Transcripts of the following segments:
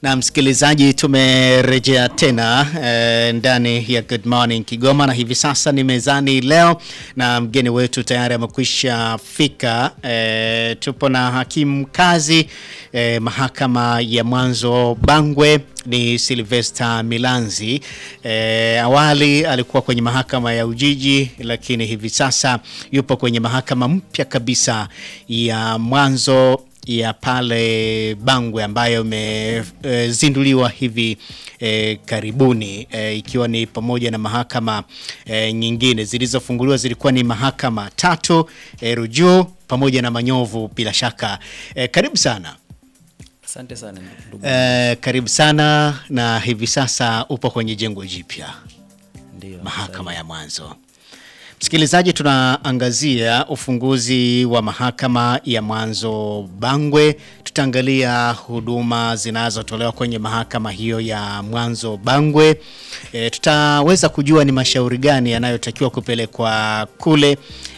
Na msikilizaji, tumerejea tena eh, ndani ya Good Morning Kigoma, na hivi sasa ni mezani leo na mgeni wetu tayari amekwisha fika. Eh, tupo na hakimu mkazi eh, mahakama ya mwanzo Bangwe ni Sylvester Milanzi. Eh, awali alikuwa kwenye mahakama ya Ujiji, lakini hivi sasa yupo kwenye mahakama mpya kabisa ya mwanzo ya pale Bangwe ambayo imezinduliwa e, hivi e, karibuni e, ikiwa ni pamoja na mahakama e, nyingine zilizofunguliwa zilikuwa ni mahakama tatu e, Rujuu pamoja na Manyovu bila shaka. E, karibu sana. Asante sana ndugu. E, karibu sana na hivi sasa upo kwenye jengo jipya Ndio. mahakama ya mwanzo. Msikilizaji, tunaangazia ufunguzi wa mahakama ya mwanzo Bangwe. Tutaangalia huduma zinazotolewa kwenye mahakama hiyo ya mwanzo Bangwe. E, tutaweza kujua ni mashauri gani yanayotakiwa kupelekwa kule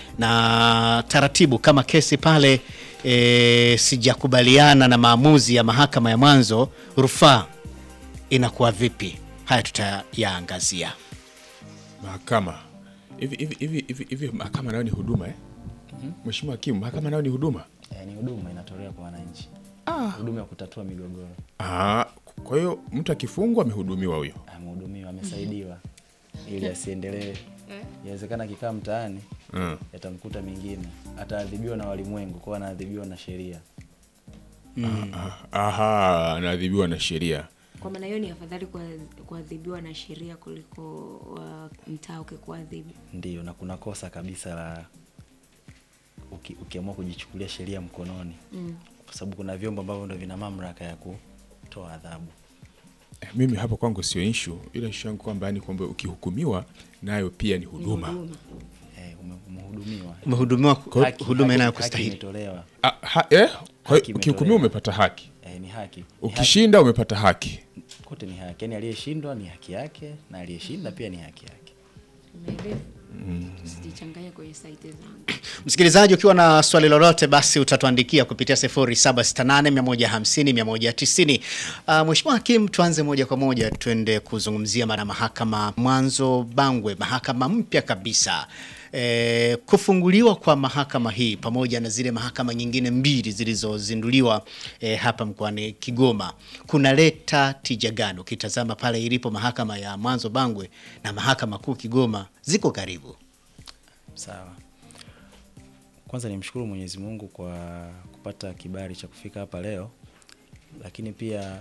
na taratibu kama kesi pale e, sijakubaliana na maamuzi ya mahakama ya mwanzo, rufaa inakuwa vipi? Haya tutayaangazia. Mahakama hivi hivi hivi hivi hivi, mahakama nayo ni huduma eh? Mheshimiwa Hakimu, mahakama nayo ni huduma Eh, ni huduma inatolewa kwa wananchi. Huduma ya kutatua migogoro. ah. Kwa hiyo mtu akifungwa amehudumiwa huyo. Amehudumiwa, amesaidiwa ili asiendelee. Inawezekana akikaa mtaani Mm. yatamkuta mengine, ataadhibiwa na walimwengu, kwa anaadhibiwa na sheria. Ah, Aha, anaadhibiwa na sheria. Kwa maana hiyo ni afadhali kua- kuadhibiwa na sheria kuliko wa mtaa ukikuadhibu. Ndio, na kuna kosa kabisa la uki, ukiamua kujichukulia sheria mkononi Mm. kwa sababu kuna vyombo ambavyo ndo vina mamlaka ya kutoa adhabu. Eh, Mimi hapo kwangu sio issue, ila issue yangu kwamba yani kwamba ukihukumiwa nayo pia ni huduma. Huduma. Eh, ume- umehudumiwa. Umehudumiwa ku- Haki- huduma haki- inayokustahili. haki imetolewa. Ah, ha, eh? Kwa Haki hiyo ukihukumiwa imetolewa. umepata haki, Eh, ni haki. Ni haki. ukishinda umepata haki. Kote ni haki. Yaani aliyeshindwa ni haki yake na aliyeshinda pia ni haki yake. Umeelewa? Usijichanganye kwenye saiti zangu. Msikilizaji, ukiwa na swali lolote basi utatuandikia kupitia 0768 150 190. Uh, Mheshimiwa Hakimu, tuanze moja kwa moja tuende kuzungumzia mara mahakama mwanzo Bangwe, mahakama mpya kabisa. E, kufunguliwa kwa mahakama hii pamoja na zile mahakama nyingine mbili zilizozinduliwa e, hapa mkoani Kigoma kunaleta tija gani? Ukitazama pale ilipo mahakama ya mwanzo Bangwe na mahakama kuu Kigoma ziko karibu. Sawa. Kwanza nimshukuru Mwenyezi Mungu kwa kupata kibali cha kufika hapa leo, lakini pia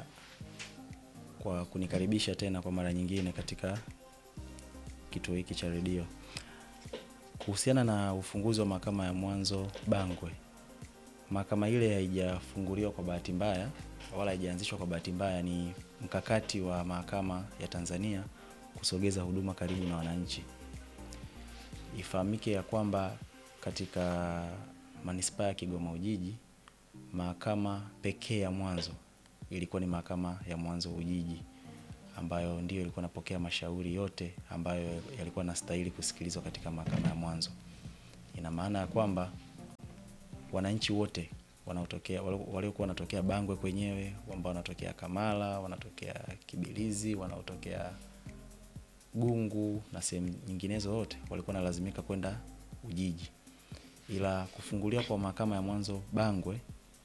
kwa kunikaribisha tena kwa mara nyingine katika kituo hiki cha redio. Kuhusiana na ufunguzi wa mahakama ya mwanzo Bangwe, mahakama ile haijafunguliwa kwa bahati mbaya wala haijaanzishwa kwa bahati mbaya. Ni mkakati wa mahakama ya Tanzania kusogeza huduma karibu na wananchi. Ifahamike ya kwamba katika manispaa ya Kigoma Ujiji, mahakama pekee ya mwanzo ilikuwa ni mahakama ya mwanzo Ujiji, ambayo ndiyo ilikuwa inapokea mashauri yote ambayo yalikuwa nastahili kusikilizwa katika mahakama ya mwanzo. Ina maana ya kwamba wananchi wote wanaotokea waliokuwa wanatokea Bangwe kwenyewe, ambao wanatokea Kamala, wanatokea Kibilizi, wanaotokea Gungu na sehemu nyinginezo wote walikuwa wanalazimika kwenda Ujiji, ila kufunguliwa kwa mahakama ya mwanzo Bangwe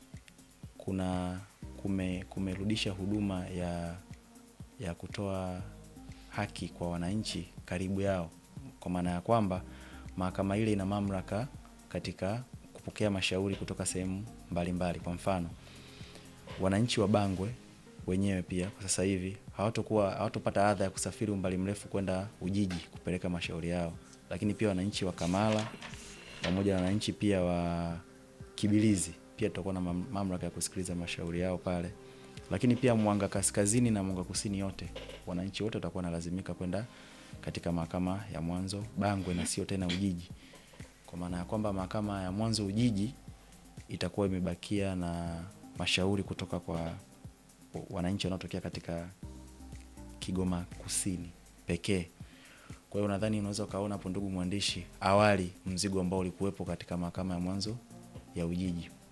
kuna kume, kumerudisha huduma ya ya kutoa haki kwa wananchi karibu yao, kwa maana ya kwamba mahakama ile ina mamlaka katika kupokea mashauri kutoka sehemu mbalimbali. Kwa mfano, wananchi wa Bangwe wenyewe pia kwa sasa hivi hawatokuwa hawatopata adha ya kusafiri umbali mrefu kwenda Ujiji kupeleka mashauri yao, lakini pia wananchi wa Kamala pamoja na wananchi pia wa Kibilizi pia tutakuwa na mam- mamlaka ya kusikiliza mashauri yao pale, lakini pia Mwanga Kaskazini na Mwanga Kusini yote wananchi wote watakuwa wanalazimika kwenda katika mahakama ya mwanzo Bangwe na sio tena Ujiji, kwa maana ya kwamba mahakama ya mwanzo Ujiji itakuwa imebakia na mashauri kutoka kwa wananchi wanaotokea katika Kigoma Kusini pekee. Kwa hiyo nadhani unaweza ukaona hapo, ndugu mwandishi, awali mzigo ambao ulikuwepo katika mahakama ya mwanzo ya Ujiji.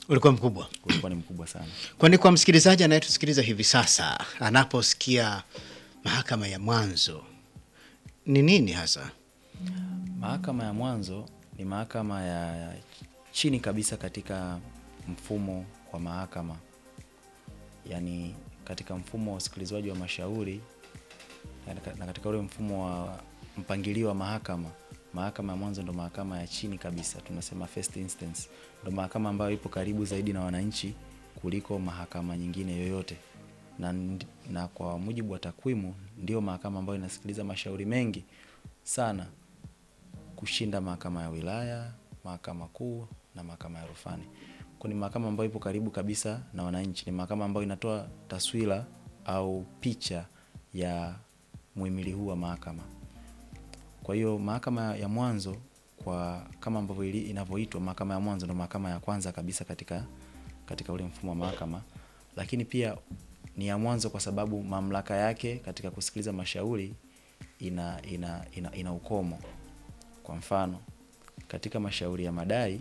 ulikuwa mkubwa. ulikuwa ni mkubwa sana. Kwani kwa msikilizaji anayetusikiliza hivi sasa anaposikia mahakama ya mwanzo ni nini hasa? Mahakama ya mwanzo ni mahakama ya chini kabisa katika mfumo wa mahakama, yaani katika mfumo wa usikilizwaji wa mashauri na katika ule mfumo wa mpangilio wa mahakama. Mahakama ya mwanzo ndo mahakama ya chini kabisa, tunasema first instance, ndo mahakama ambayo ipo karibu zaidi na wananchi kuliko mahakama nyingine yoyote, na, ndi- na kwa mujibu wa takwimu ndio mahakama ambayo inasikiliza mashauri mengi sana kushinda mahakama ya wilaya, mahakama kuu na mahakama ya rufani. Kwa ni mahakama ambayo ipo karibu kabisa na wananchi, ni mahakama ambayo inatoa taswira au picha ya muhimili huu wa mahakama. Kwa hiyo mahakama ya mwanzo kwa kama ambavyo ili- inavyoitwa mahakama ya mwanzo ndo mahakama ya kwanza kabisa katika katika ule mfumo wa mahakama, lakini pia ni ya mwanzo kwa sababu mamlaka yake katika kusikiliza mashauri ina ina, ina, ina ukomo. Kwa mfano katika mashauri ya madai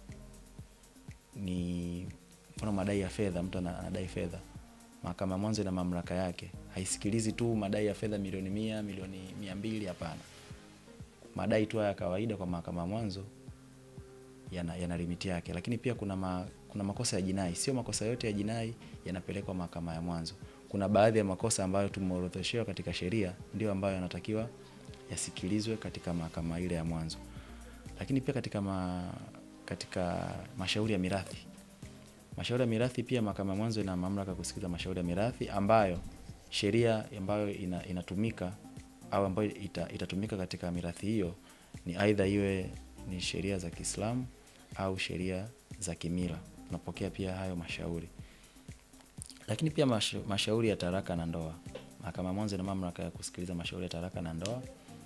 ni mfano madai ya fedha, mtu ana- anadai fedha, mahakama ya mwanzo ina mamlaka yake, haisikilizi tu madai ya fedha milioni mia, milioni mia mbili, hapana. Madai tu haya ya kawaida kwa mahakama ya mwanzo yana, yana limiti yake, lakini pia kuna ma, kuna makosa ya jinai. Sio makosa yote ya jinai yanapelekwa mahakama ya mwanzo. Kuna baadhi ya makosa ambayo tumeorodheshewa katika sheria ndio ambayo yanatakiwa yasikilizwe katika mahakama ile ya mwanzo, lakini pia katika ma, katika mashauri ya mirathi mashauri ya mirathi pia mahakama ya mwanzo ina mamlaka ya kusikiliza mashauri ya mirathi ambayo sheria ambayo ina, inatumika au ambayo ita, itatumika katika mirathi hiyo ni aidha iwe ni sheria za Kiislamu au sheria za kimila. Tunapokea pia hayo mashauri, lakini pia masha, mashauri ya taraka na ndoa. Mahakama ya mwanzo ina mamlaka ya kusikiliza mashauri ya taraka na ndoa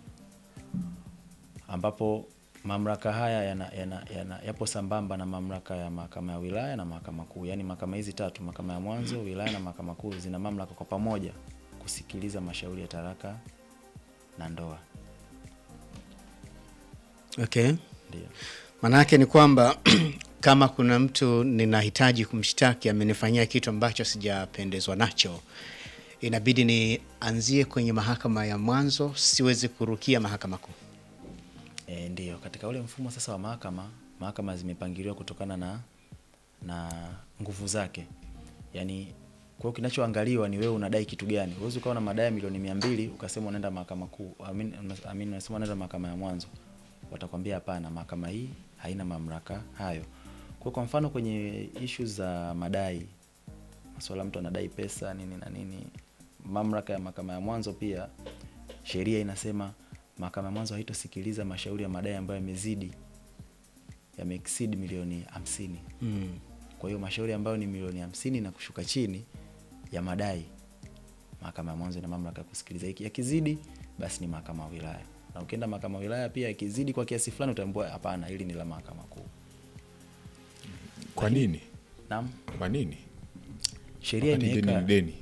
ambapo mamlaka haya yana, yana, yana, yapo sambamba na mamlaka ya mahakama ya wilaya na mahakama kuu. Yaani mahakama hizi tatu, mahakama ya mwanzo, wilaya na mahakama kuu, zina mamlaka kwa pamoja kusikiliza mashauri ya taraka na ndoa. Okay. Ndio. Manake ni kwamba kama kuna mtu ninahitaji kumshtaki amenifanyia kitu ambacho sijapendezwa nacho, inabidi nianzie kwenye mahakama ya mwanzo, siwezi kurukia mahakama kuu. E, ndio katika ule mfumo sasa wa mahakama, mahakama zimepangiliwa kutokana na na nguvu zake. Yaani kwa hiyo kinachoangaliwa ni wewe unadai kitu gani. Huwezi ukawa na madai ya milioni mia mbili ukasema unaenda mahakama kuu, amin, amin, unasema unaenda mahakama ya mwanzo. Watakwambia hapana, mahakama hii haina mamlaka hayo. Kwa kwa mfano kwenye ishu za madai, masuala mtu anadai pesa nini na nini, mamlaka ya mahakama ya mwanzo pia sheria inasema mahakama ya mwanzo haitosikiliza mashauri ya madai ambayo yamezidi yameexceed milioni hamsini. Mm. Kwa hiyo mashauri ambayo ni milioni hamsini na kushuka chini ya madai, mahakama ya mwanzo ina mamlaka ya kusikiliza. Iki- Yakizidi basi ni mahakama ya wilaya, na ukienda mahakama ya wilaya pia yakizidi kwa kiasi fulani utaambiwa hapana, hili ni la mahakama kuu. Kwa nini? Naam, Kwa nini? sheria Wakati deni imeweka ni deni.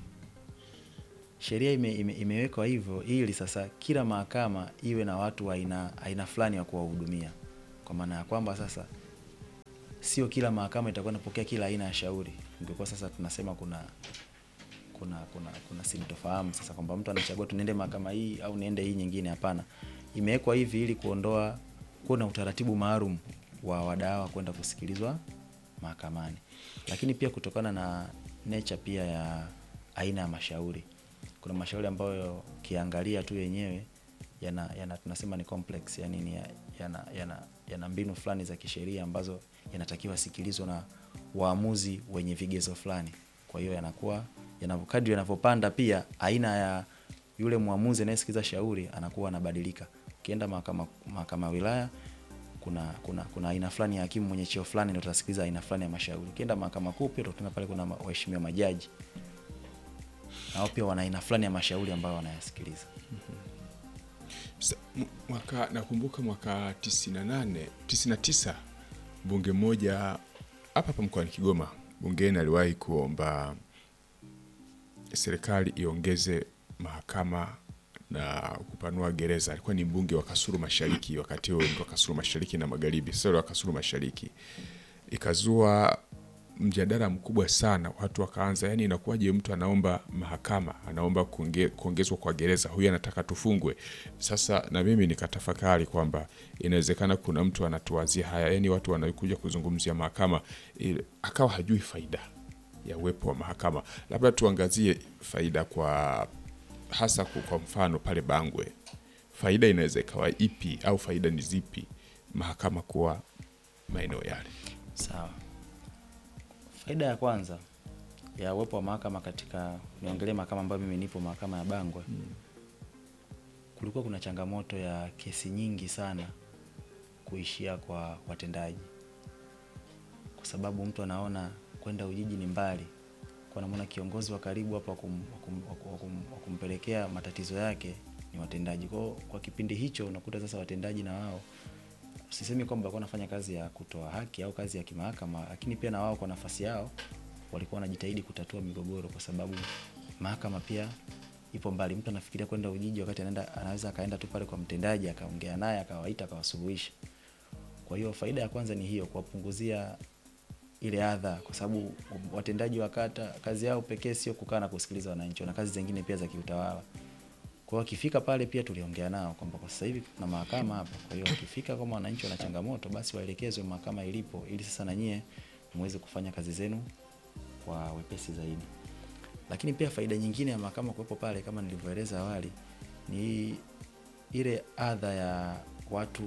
sheria ime, ime, imewekwa hivyo ili sasa kila mahakama iwe na watu wa aina aina fulani wa kuwahudumia, kwa maana ya kwamba sasa sio kila mahakama itakuwa inapokea kila aina ya shauri. Ingekuwa sasa tunasema kuna kuna kuna kuna sintofahamu sasa kwamba mtu anachagua tunaende mahakama hii au niende hii nyingine. Hapana, imewekwa hivi ili kuondoa kuwa na utaratibu maalum wa wadawa kwenda kusikilizwa mahakamani, lakini pia kutokana na nature pia ya aina ya mashauri. Kuna mashauri ambayo ukiangalia tu yenyewe yana, yana tunasema ni complex, yani ni yana, yana, yana mbinu fulani za kisheria ambazo yanatakiwa sikilizwa na waamuzi wenye vigezo fulani. Kwa hiyo yanakuwa yanavyo- kadri yanavyopanda, pia aina ya yule mwamuzi anayesikiliza shauri anakuwa anabadilika. Ukienda mahakama mahakama ya wilaya kuna kuna kuna aina fulani ya hakimu mwenye cheo fulani ndio utasikiliza aina fulani ya mashauri. Ukienda mahakama kuu pia utakuta pale kuna ma- waheshimiwa majaji nao pia wana aina fulani ya mashauri ambayo wanayasikiliza. Sa- m- Mwaka nakumbuka mwaka 98 99 bunge mmoja hapa hapa mkoani Kigoma bungeni aliwahi kuomba serikali iongeze mahakama na kupanua gereza. Alikuwa ni mbunge wa Kasulu Mashariki, wakati huo ndio Kasulu Mashariki na Magharibi, sasa wa Kasulu Mashariki. Ikazua mjadala mkubwa sana, watu wakaanza, yani inakuwaje mtu anaomba mahakama, anaomba kuonge, kuongezwa kwa gereza, huyu anataka tufungwe. Sasa na mimi nikatafakari kwamba inawezekana kuna mtu anatuwazia haya, yani watu wanakuja kuzungumzia mahakama ili, akawa hajui faida ya uwepo wa mahakama. Labda tuangazie faida kwa hasa kwa kwa mfano pale Bangwe, faida inaweza ikawa ipi au faida ni zipi mahakama kuwa maeneo yale? Sawa. Faida ya kwanza ya uwepo wa mahakama katika, niongelee mahakama ambayo mimi nipo, mahakama ya Bangwe. Kulikuwa kuna changamoto ya kesi nyingi sana kuishia kwa watendaji, kwa sababu mtu anaona kwenda Ujiji ni mbali, kwa namna kiongozi wa karibu hapa wa kum- wa kum- wa kum- wa kum- wa kumpelekea matatizo yake ni watendaji. Kwa hiyo kwa kipindi hicho unakuta sasa watendaji na wao sisemi kwamba walikuwa wanafanya kazi ya kutoa haki au kazi ya kimahakama, lakini pia na wao kwa nafasi yao walikuwa wanajitahidi kutatua migogoro, kwa sababu mahakama pia ipo mbali. Mtu anafikiria kwenda Ujiji wakati anaenda, anaweza akaenda tu pale kwa mtendaji akaongea naye akawaita akawasuluhisha. Kwa hiyo faida ya kwanza ni hiyo, kuwapunguzia ile adha, kwa sababu watendaji wa kata kazi yao pekee sio kukaa na kusikiliza wananchi, wana kazi zingine pia za kiutawala. Kwa hiyo wakifika pale pia tuliongea nao kwamba kwa sasa hivi kuna mahakama hapa. Kwa hiyo wakifika kama wananchi wana changamoto, basi waelekezwe mahakama ilipo, ili sasa na nyie muweze kufanya kazi zenu kwa wepesi zaidi. Lakini pia faida nyingine ya mahakama kuwepo pale, kama nilivyoeleza awali, ni ile adha ya watu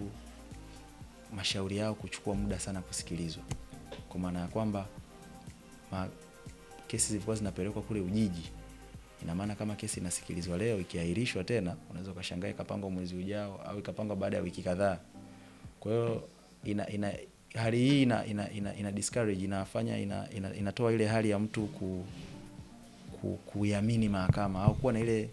mashauri yao kuchukua muda sana kusikilizwa, kwa maana ya kwamba ma, kesi zilikuwa zinapelekwa kule Ujiji ina maana kama kesi inasikilizwa leo ikiahirishwa tena, unaweza ukashangaa ikapangwa mwezi ujao au ikapangwa baada ya wiki kadhaa. Kwa hiyo ina, ina hali hii ina, ina, ina, ina discourage inafanya ina, ina, inatoa ile hali ya mtu ku, ku, kuiamini mahakama au kuwa na ile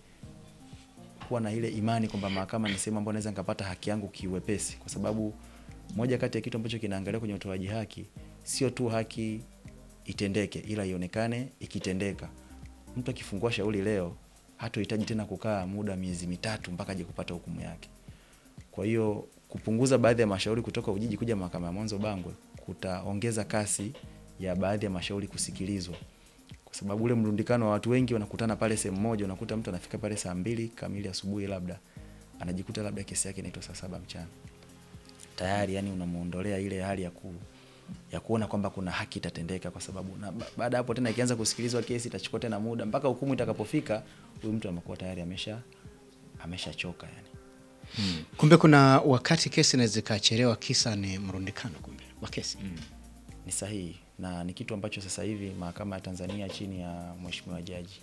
kuwa na ile imani kwamba mahakama ni sehemu ambayo naweza nikapata haki yangu kiwepesi, kwa sababu moja kati ya kitu ambacho kinaangalia kwenye utoaji haki sio tu haki itendeke, ila ionekane ikitendeka mtu akifungua shauri leo hatohitaji tena kukaa muda miezi mitatu mpaka aje kupata hukumu yake. Kwa hiyo kupunguza baadhi ya mashauri kutoka Ujiji kuja mahakama ya mwanzo Bangwe kutaongeza kasi ya baadhi ya mashauri kusikilizwa, kwa sababu ule mrundikano wa watu wengi wanakutana pale sehemu moja, unakuta mtu anafika pale saa mbili kamili asubuhi, labda anajikuta labda kesi yake inaitwa saa saba mchana tayari, yani unamuondolea ile hali ya ku ya kuona kwamba kuna haki itatendeka, kwa sababu na ba- baada ya hapo tena ikianza kusikilizwa kesi itachukua tena muda mpaka hukumu itakapofika, huyu mtu amekuwa tayari amesha ameshachoka yani. Kumbe kuna wakati kesi inaweza ikachelewa, kisa ni mrundikano kumbe wa kesi. Ni sahihi na ni kitu ambacho sasa hivi mahakama ya Tanzania chini ya Mheshimiwa Jaji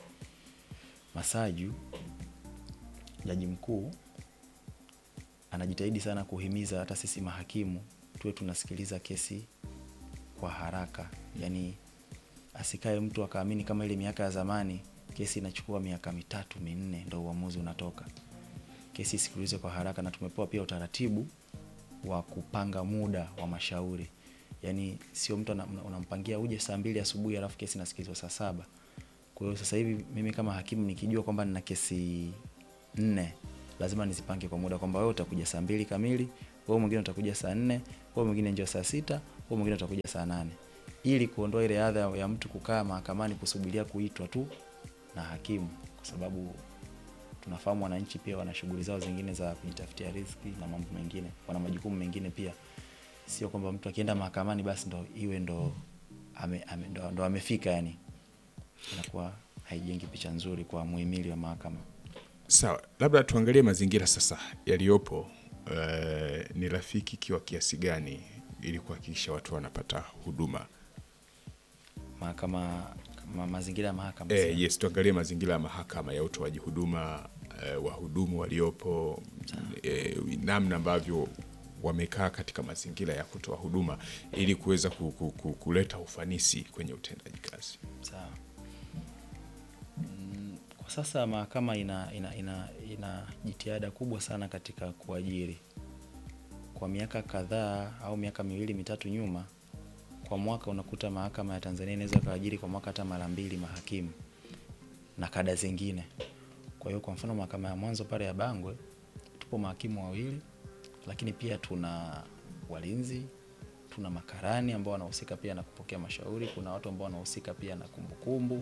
Masaju, jaji mkuu, anajitahidi sana kuhimiza hata sisi mahakimu tuwe tunasikiliza kesi kwa haraka, yaani asikae mtu akaamini kama ile miaka ya zamani kesi inachukua miaka mitatu minne ndo uamuzi unatoka. Kesi isikilizwe kwa haraka, na tumepewa pia utaratibu wa kupanga muda wa mashauri, yaani sio mtu ana- una- unampangia uje saa mbili asubuhi alafu kesi inasikilizwa saa saba. Kwa hiyo sasa hivi mimi kama hakimu nikijua kwamba nina kesi nne lazima nizipange kwa muda kwamba wewe utakuja saa mbili kamili, wewe mwingine utakuja saa nne, wewe mwingine njoo saa sita, wewe mwingine utakuja saa nane ili kuondoa ile adha ya mtu kukaa mahakamani kusubiria kuitwa tu na hakimu, kwa sababu tunafahamu wananchi pia wana shughuli zao zingine za kujitafutia riziki na mambo mengine, wana majukumu mengine pia. Sio kwamba mtu akienda mahakamani basi ndo iwe ndo ame, ame, ndo, ndo amefika, yani inakuwa haijengi picha nzuri kwa muhimili wa mahakama. Sawa, labda tuangalie mazingira sasa yaliyopo. eh, ni rafiki kiwa kiasi gani ili kuhakikisha watu wanapata huduma? Mahakama ma, mazingira ya mahakama Eh, sasa. yes, tuangalie mazingira ya mahakama ya utoaji huduma eh, wahudumu waliopo eh, namna ambavyo wamekaa katika mazingira ya kutoa huduma ili kuweza ku, ku, ku, kuleta ufanisi kwenye utendaji kazi. Sawa. Mm, Kwa sasa mahakama ina, ina, ina, ina jitihada kubwa sana katika kuajiri. Kwa miaka kadhaa au miaka miwili mitatu nyuma, kwa mwaka unakuta mahakama ya Tanzania inaweza kaajiri kwa mwaka hata mara mbili mahakimu na kada zingine. Kwa hiyo kwa mfano mahakama ya mwanzo pale ya Bangwe tupo mahakimu wawili, lakini pia tuna walinzi, tuna makarani ambao wanahusika pia na kupokea mashauri, kuna watu ambao wanahusika pia na kumbukumbu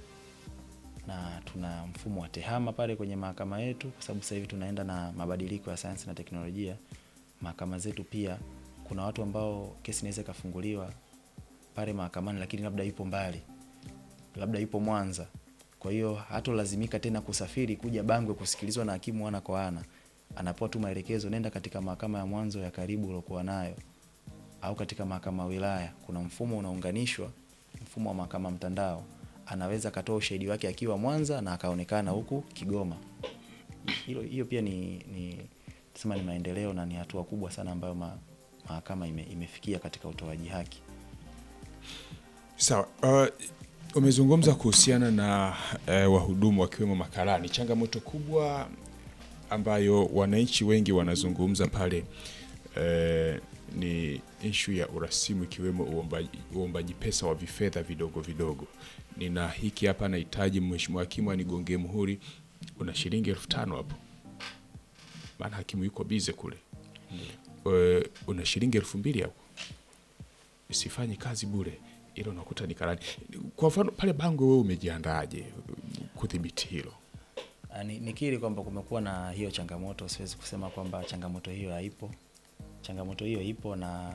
na tuna mfumo wa tehama pale kwenye mahakama yetu, kwa sababu sasa hivi tunaenda na mabadiliko ya sayansi na teknolojia. Mahakama zetu pia kuna watu ambao kesi inaweza ikafunguliwa pale mahakamani, lakini labda yupo mbali, labda yupo Mwanza, kwa hiyo hatolazimika tena kusafiri kuja Bangwe kusikilizwa na hakimu ana kwa ana. Anapewa tu maelekezo, nenda katika mahakama ya mwanzo ya karibu uliokuwa nayo, au katika mahakama ya wilaya. Kuna mfumo unaunganishwa, mfumo wa mahakama mtandao, anaweza akatoa ushahidi wake akiwa Mwanza na akaonekana huku Kigoma. Hilo hiyo pia ni, ni tusema ni maendeleo na ni hatua kubwa sana ambayo ma, mahakama ime, imefikia katika utoaji haki. Sawa. Uh, umezungumza kuhusiana na uh, wahudumu wakiwemo makarani. Changamoto kubwa ambayo wananchi wengi wanazungumza pale uh, ni ishu ya urasimu ikiwemo uombaji, uombaji pesa wa vifedha vidogo vidogo. Nina hiki hapa, nahitaji mheshimiwa hakimu anigongee muhuri, una shilingi elfu tano hapo, maana hakimu yuko bize kule. Uh, una shilingi elfu mbili hapo sifanyi kazi bure, ila unakuta ni karani. Kwa mfano pale Bangwe, wewe umejiandaaje kudhibiti hilo? Ah, ni- Nikiri kwamba kumekuwa na hiyo changamoto, siwezi kusema kwamba changamoto hiyo haipo. Changamoto hiyo ipo na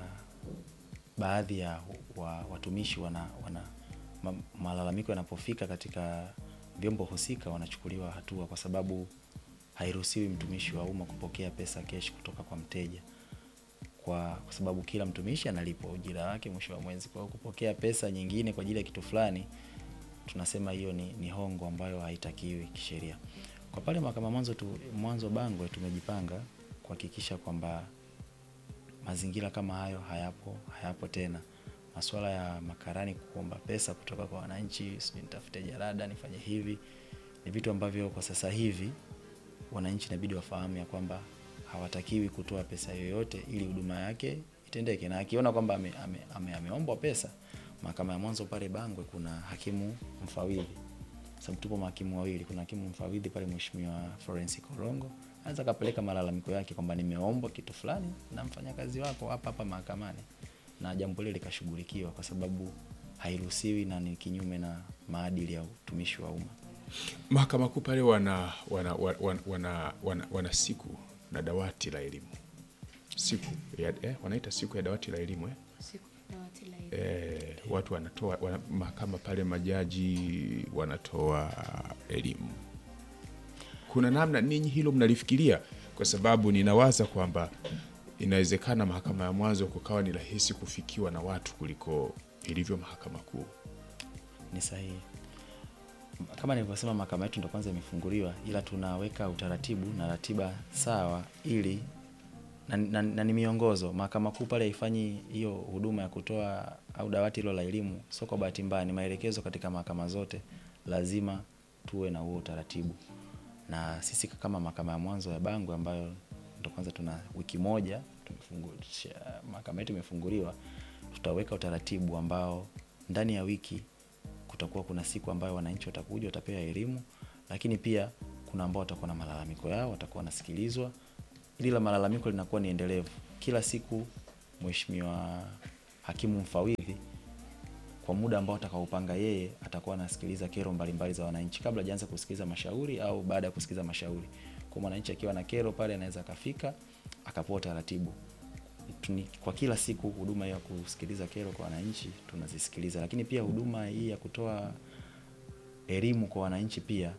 baadhi ya wa, watumishi wana, wana ma, malalamiko yanapofika katika vyombo husika wanachukuliwa hatua, kwa sababu hairuhusiwi mtumishi wa umma kupokea pesa kesh kutoka kwa mteja kwa, kwa sababu kila mtumishi analipwa ujira wake mwisho wa mwezi. Kwa hiyo kupokea pesa nyingine kwa ajili ya kitu fulani tunasema hiyo ni, ni hongo ambayo haitakiwi kisheria. Kwa pale mahakama mwanzo tu, mwanzo Bangwe tumejipanga kuhakikisha kwamba mazingira kama hayo hayapo hayapo tena. Masuala ya makarani kuomba pesa kutoka kwa wananchi, sijui nitafute jalada nifanye hivi, ni vitu ambavyo kwa sasa hivi wananchi inabidi wafahamu ya kwamba hawatakiwi kutoa pesa yoyote ili huduma yake itendeke, na akiona kwamba ame, ame, ame, ameombwa pesa, mahakama ya mwanzo pale Bangwe kuna hakimu mfawidhi, sababu tupo mahakimu wawili, kuna hakimu mfawidhi pale, Mheshimiwa Florence Korongo anaweza kapeleka malalamiko yake kwamba nimeombwa kitu fulani na mfanyakazi wako hapa hapa mahakamani, na jambo lile likashughulikiwa, kwa sababu hairuhusiwi na ni kinyume na maadili ya utumishi wa umma. Mahakama Kuu pale wana, wana, wana, wana, wana, wana, wana siku na dawati la elimu siku ya, eh, wanaita siku ya dawati la elimu eh? Siku ya dawati la elimu. Eh, watu wanatoa wana, mahakama pale majaji wanatoa elimu. Kuna namna ninyi hilo mnalifikiria? Kwa sababu ninawaza kwamba inawezekana mahakama ya mwanzo kukawa ni rahisi kufikiwa na watu kuliko ilivyo mahakama kuu. Ni sahihi. Kama nilivyosema, mahakama yetu ndo kwanza imefunguliwa, ila tunaweka utaratibu na ratiba sawa ili na, na, na ni miongozo. Mahakama Kuu pale haifanyi hiyo huduma ya kutoa au dawati hilo la elimu, sio kwa bahati mbaya, ni maelekezo katika mahakama zote, lazima tuwe na huo utaratibu. Na sisi kama mahakama ya mwanzo ya Bangwe ambayo ndo kwanza tuna wiki moja tumefungulisha, mahakama yetu imefunguliwa, tutaweka utaratibu ambao ndani ya wiki kutakuwa kuna siku ambayo wananchi watakuja watapewa elimu, lakini pia kuna ambao watakuwa na malalamiko yao, watakuwa wanasikilizwa. Ili la malalamiko linakuwa ni endelevu. Kila siku mheshimiwa hakimu mfawidhi kwa muda ambao atakaopanga yeye atakuwa anasikiliza kero mbalimbali za wananchi kabla hajaanza kusikiliza mashauri au baada ya kusikiliza mashauri. Kwa mwananchi akiwa na kero pale anaweza akafika akapewa taratibu. Tuni, kwa kila siku huduma ya kusikiliza kero kwa wananchi tunazisikiliza, lakini pia huduma hii ya kutoa elimu kwa wananchi pia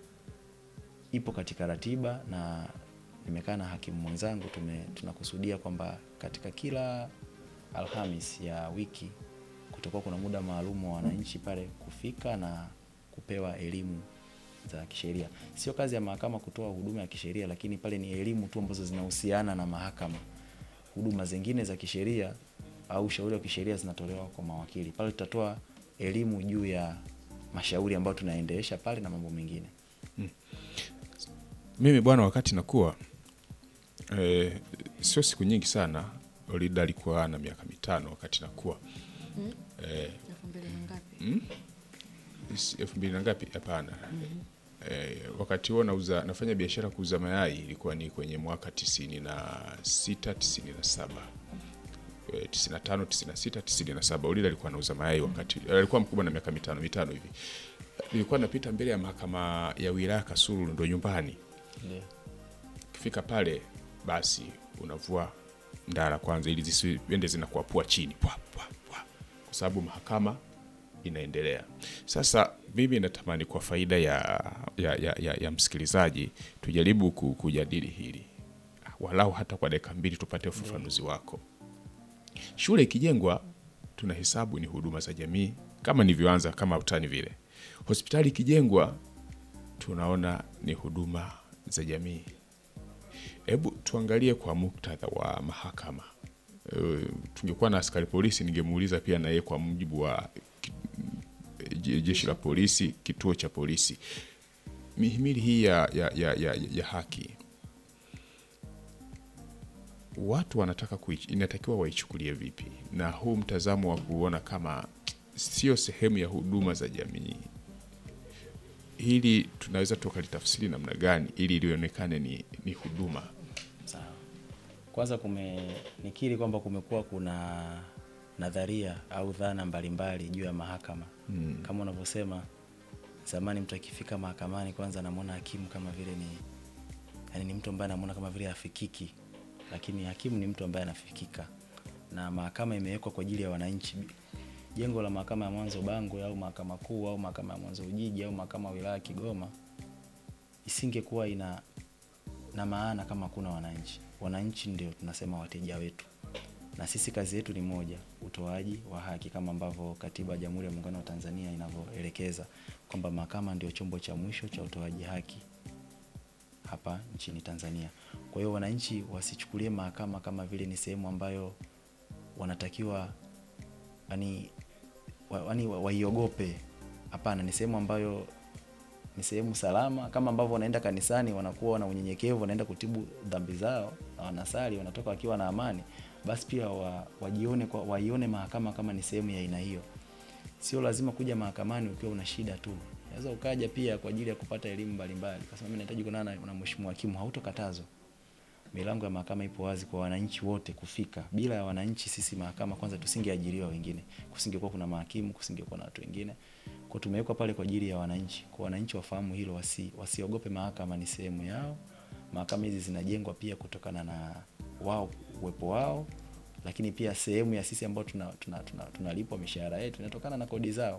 ipo katika ratiba na nimekaa na hakimu mwenzangu tume, tunakusudia kwamba katika kila Alhamis ya wiki kutakuwa kuna muda maalum wa wananchi pale kufika na kupewa elimu za kisheria. Sio kazi ya mahakama kutoa huduma ya kisheria, lakini pale ni elimu tu ambazo zinahusiana na mahakama. Huduma zingine za kisheria au ushauri wa kisheria zinatolewa kwa mawakili. Pale tutatoa elimu juu ya mashauri ambayo tunaendesha pale na mambo mengine. Mimi bwana, wakati nakuwa eh, sio siku nyingi sana. Olida alikuwa na miaka mitano wakati nakuwa eh, Elfu mbili na ngapi? is- elfu mbili na ngapi? Hapana. Eh, wakati huo nauza nafanya biashara kuuza mayai ilikuwa ni kwenye mwaka tisini na sita tisini na saba eh, 95 96 97 ulile alikuwa anauza mayai wakati alikuwa mkubwa na miaka mitano mitano hivi nilikuwa napita mbele ya mahakama ya wilaya Kasulu ndo nyumbani Ndio. ukifika pale basi unavua ndara kwanza ili zisiende zinakuapua chini pwa, pwa, pwa. kwa sababu mahakama inaendelea sasa mimi natamani kwa faida ya, ya, ya, ya, ya msikilizaji tujaribu ku- kujadili hili walau hata kwa dakika mbili tupate ufafanuzi wako shule ikijengwa tunahesabu ni huduma za jamii kama nilivyoanza kama utani vile hospitali ikijengwa tunaona ni huduma za jamii hebu tuangalie kwa muktadha wa mahakama e, tungekuwa na askari polisi ningemuuliza pia na yeye kwa mujibu wa ki- je- jeshi la polisi kituo cha polisi mihimili hii ya, ya, ya, ya, ya haki watu wanataka kuich, inatakiwa waichukulie vipi na huu mtazamo wa kuona kama sio sehemu ya huduma za jamii hili tunaweza tukalitafsiri namna gani ili lionekane ni, ni huduma Sawa. Kwanza kume nikiri kwamba kumekuwa kuna nadharia au dhana mbalimbali juu ya mahakama mm. Kama unavyosema zamani, mtu akifika mahakamani kwanza anamwona hakimu kama vile ni yani ni mtu ambaye anamwona kama vile hafikiki, lakini hakimu ni mtu ambaye anafikika, na mahakama imewekwa kwa ajili ya wananchi. Jengo la mahakama ya mwanzo Bangwe au mahakama kuu au mahakama ya mwanzo Ujiji au mahakama ya wilaya Kigoma isingekuwa ina na maana kama kuna wananchi. Wananchi ndio tunasema wateja wetu, na sisi kazi yetu ni moja, utoaji wa haki, kama ambavyo Katiba ya Jamhuri ya Muungano wa Tanzania inavyoelekeza kwamba mahakama ndio chombo cha mwisho cha utoaji haki hapa nchini Tanzania. Kwa hiyo wananchi wasichukulie mahakama kama vile ni sehemu ambayo wanatakiwa yani, wa, yani wa- waiogope. Hapana, ni sehemu ambayo ni sehemu salama, kama ambavyo wanaenda kanisani wanakuwa na unyenyekevu, wanaenda kutibu dhambi zao na wanasali, wanatoka wakiwa na amani, basi pia wa, wajione kwa, waione mahakama kama ni sehemu ya aina hiyo. Sio lazima kuja mahakamani ukiwa una shida tu, unaweza ukaja pia kwa ajili ya kupata elimu mbalimbali. Kwa sababu mimi nahitaji kuonana na, na mheshimiwa hakimu, hautokatazwa. Milango ya mahakama ipo wazi kwa wananchi wote kufika. Bila ya wananchi, sisi mahakama kwanza tusingeajiriwa wengine, kusingekuwa kuna mahakimu, kusingekuwa na watu wengine. Kwa tumewekwa pale kwa ajili ya wananchi, kwa wananchi wafahamu hilo, wasi, wasiogope mahakama, ni sehemu yao. Mahakama hizi zinajengwa pia kutokana na wao uwepo wao, lakini pia sehemu ya sisi ambao tunalipwa tuna, tuna, tunalipwa mishahara yetu inatokana na kodi zao,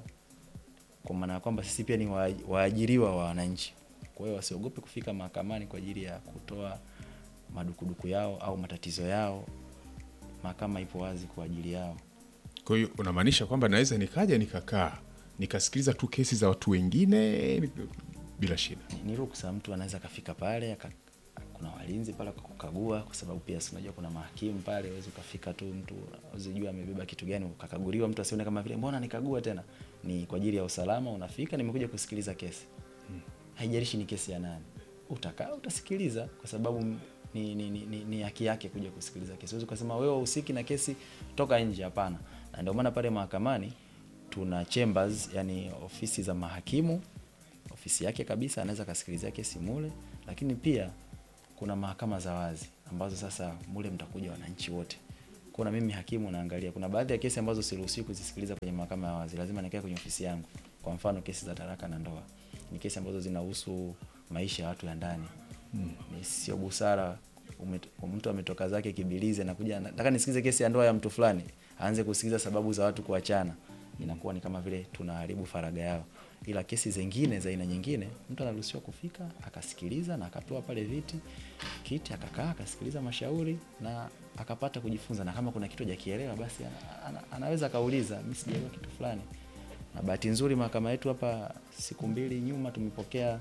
kwa maana ya kwamba sisi pia ni wa- waajiriwa wa wananchi. Kwa hiyo wasiogope kufika mahakamani kwa ajili ya kutoa madukuduku yao au matatizo yao. Mahakama ipo wazi kwa ajili yao. kwa hiyo unamaanisha kwamba naweza nikaja nikakaa nikasikiliza tu kesi za watu wengine ni- bila shida Ni- ni ruksa, mtu anaweza akafika pale aka, kuna walinzi pale kukagua, kwa sababu pia si unajua kuna mahakimu pale, huwezi ukafika tu mtu usijua amebeba kitu gani ukakaguliwa, mtu asione kama vile mbona nikagua tena. Ni kwa ajili ya usalama, unafika, nimekuja kusikiliza kesi, haijalishi ni kesi ya nani, utakaa utasikiliza, kwa sababu ni, ni, ni, ni, ni haki yake kuja kusikiliza kesi. Huwezi ukasema wewe usiki na kesi, toka nje. Hapana, na ndio maana pale mahakamani tuna chambers, yani ofisi za mahakimu ofisi yake kabisa, anaweza akasikilizia kesi mule, lakini pia kuna mahakama za wazi ambazo sasa mule mtakuja wananchi wote. Kuna mimi hakimu naangalia, kuna baadhi ya kesi ambazo siruhusiwi kuzisikiliza kwenye mahakama ya wazi, lazima nikae kwenye ofisi yangu. Kwa mfano kesi za talaka na ndoa, ni kesi ambazo zinahusu maisha ya watu ya ndani mm. Ni sio busara umet, mtu ametoka zake Kibilizi anakuja nataka nisikize kesi ya ndoa ya mtu fulani, aanze kusikiliza sababu za watu kuachana, inakuwa ni kama vile tunaharibu faragha yao. Ila kesi zingine za aina nyingine, mtu anaruhusiwa kufika akasikiliza na akapewa pale viti kiti, akakaa akasikiliza mashauri na akapata kujifunza, na kama kuna kitu hajakielewa basi ana, ana, anaweza akauliza, mimi sijaelewa kitu fulani. Na bahati nzuri mahakama yetu hapa, siku mbili nyuma tumepokea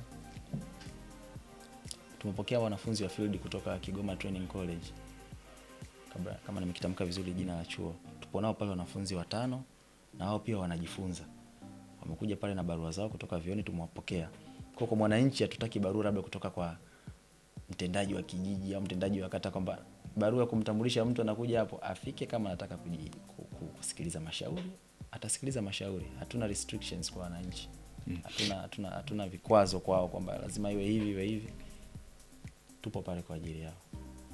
tumepokea wanafunzi wa field kutoka Kigoma Training College, kabla kama nimekitamka vizuri jina la chuo. Tupo nao pale wanafunzi watano, na wao pia wanajifunza, wamekuja pale na barua zao kutoka vioni, tumewapokea. Kwa kwa mwananchi hatutaki barua labda kutoka kwa mtendaji wa kijiji au mtendaji wa kata kwamba barua ya kumtambulisha mtu anakuja hapo afike, kama anataka kuji, ku- ku- kusikiliza mashauri atasikiliza mashauri. Hatuna restrictions kwa wananchi, hatuna hatuna hatuna vikwazo kwao kwamba lazima iwe hivi iwe hivi. Tupo pale kwa ajili yao.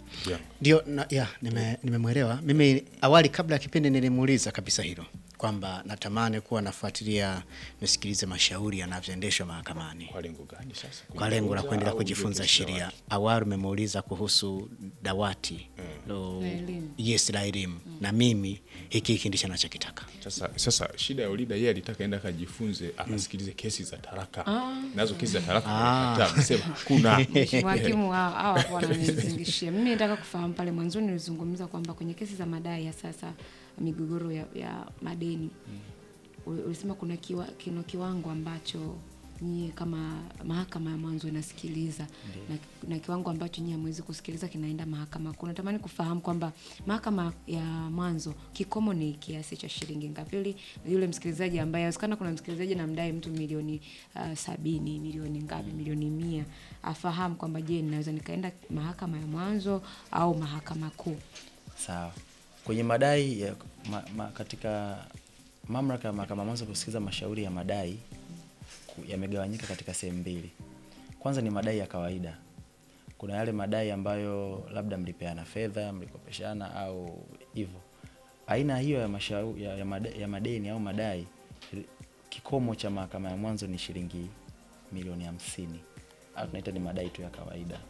Yeah. Ndio, na- ya nime- nimemwelewa. Mimi awali kabla ya kipindi nilimuuliza kabisa hilo kwamba natamani kuwa nafuatilia nisikilize mashauri yanavyoendeshwa mahakamani Kwa lengo gani sasa? kwa lengo la Kujifunza kuendelea au kujifunza kesi ya sheria. watu? Awali umemuuliza kuhusu dawati lo, La elimu. yes la elimu, na mimi hiki hiki ndicho nachokitaka. Sasa, sasa shida ya Ulida yeye alitaka enda akajifunze akasikilize kesi za talaka nazo kesi za talaka alikataa, amesema hakuna Mheshimiwa hakimu hao hao hapo wananizingishia. Mimi nataka kufahamu pale mwanzoni nilizungumza kwamba kwenye kesi za madai ya sasa migogoro ya, ya madeni uli- ulisema kuna kiwa, kino kiwango ambacho nyie kama mahakama ya mwanzo inasikiliza na, na kiwango ambacho nyie hamwezi kusikiliza kinaenda mahakama kuu. Natamani kufahamu kwamba mahakama ya mwanzo kikomo ni kiasi cha shilingi ngapi, ili yule msikilizaji ambaye awezekana kuna msikilizaji namdai mtu milioni uh, sabini milioni ngapi milioni mia afahamu kwamba je, ninaweza nikaenda mahakama ya mwanzo au mahakama kuu. Sawa. Kwenye madai ya, ma, ma, katika mamlaka ya mahakama mwanzo kusikiliza mashauri ya madai ku- yamegawanyika katika sehemu mbili. Kwanza ni madai ya kawaida. Kuna yale madai ambayo labda mlipeana fedha, mlikopeshana au hivyo. Aina hiyo ya, mashauri, ya, ya, made, ya madeni au madai ri- kikomo cha mahakama ya mwanzo ni shilingi milioni hamsini au tunaita ni madai tu ya kawaida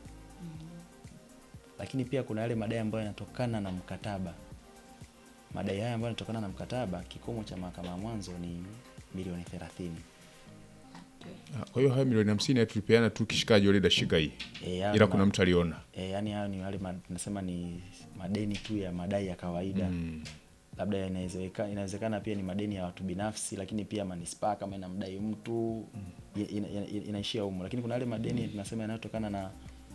lakini pia kuna yale madai ambayo yanatokana na mkataba. Madai haya ambayo yanatokana na mkataba, kikomo cha mahakama ya mwanzo ni milioni thelathini. kwa hiyo haya milioni hamsini tulipeana tu kishikaji Ulida shika hii E, hayo ila ni kuna ma- mtu aliona e, yani hayo ni wale ma- tunasema ni madeni tu ya madai ya kawaida Mm. labda inawezekana inawezekana pia ni madeni ya watu binafsi, lakini pia manispaa kama inamdai mtu ina, ina, ina, inaishia humo, lakini kuna yale madeni tunasema yanayotokana na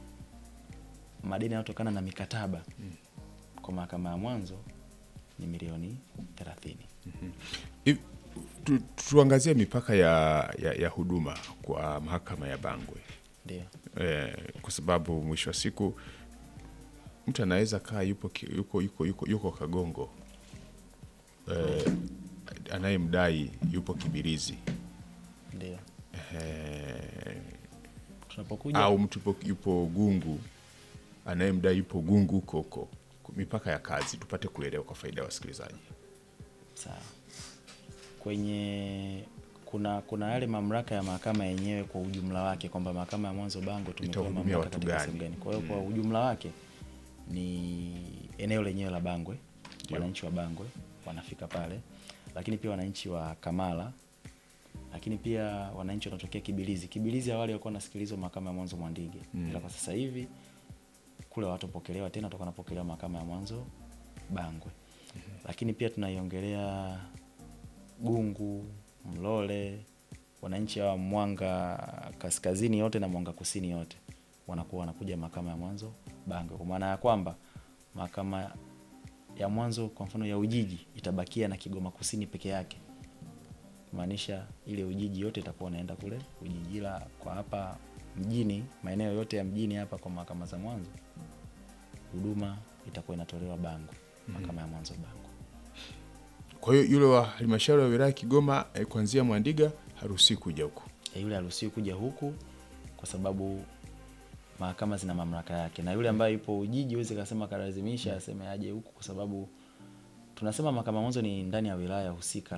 madeni yanayotokana na mikataba kwa mahakama ya mwanzo ni milioni thelathini. Hivi, tu, tuangazie mipaka ya, ya, ya huduma kwa mahakama ya Bangwe Ndio. eh, kwa sababu mwisho wa siku mtu anaweza kaa yupo, ki- yuko, yuko, yuko, yuko Kagongo eh, anayemdai yupo Kibirizi Ndio. eh, Tunapokuja au mtu yupo, yupo Gungu anayemdai yupo Gungu huko huko. Mipaka ya kazi tupate kuelewa kwa faida ya wasikilizaji. sawa. Kwenye kuna kuna yale mamlaka ya mahakama yenyewe kwa ujumla wake kwamba mahakama ya mwanzo Bango tumepewa Itahudumia mamlaka watu katika gani? sehemu gani. Kwa hiyo kwa ujumla wake ni eneo lenyewe la Bangwe, wananchi wa Bangwe wanafika pale, lakini pia wananchi wa Kamala, lakini pia wananchi wanatokea Kibilizi. Kibilizi awali walikuwa wanasikilizwa mahakama ya mwanzo Mwandige, ila kwa sasa hivi kule watopokelewa tena, watakuwa wanapokelewa mahakama ya mwanzo Bangwe. Lakini pia tunaiongelea Gungu, Mlole, wananchi wa Mwanga kaskazini yote na Mwanga kusini yote wanakuwa wanakuja mahakama ya mwanzo Bangwe, kwa maana ya kwamba mahakama ya mwanzo kwa mfano ya Ujiji itabakia na Kigoma kusini peke yake, kumaanisha ile Ujiji yote itakuwa inaenda kule Ujiji, ila kwa hapa mjini, maeneo yote ya mjini hapa kwa mahakama za mwanzo huduma itakuwa inatolewa Bangwe, mahakama ya mwanzo Bangwe. Kwa hiyo yule wa halmashauri ya wilaya Kigoma eh, kuanzia Mwandiga haruhusi kuja huko. E, yule haruhusiwi kuja huku kwa sababu mahakama zina mamlaka yake, na yule ambaye yupo Ujiji huwezi kasema kalazimisha aseme aje huku, kwa sababu tunasema mahakama mwanzo ni ndani ya wilaya husika,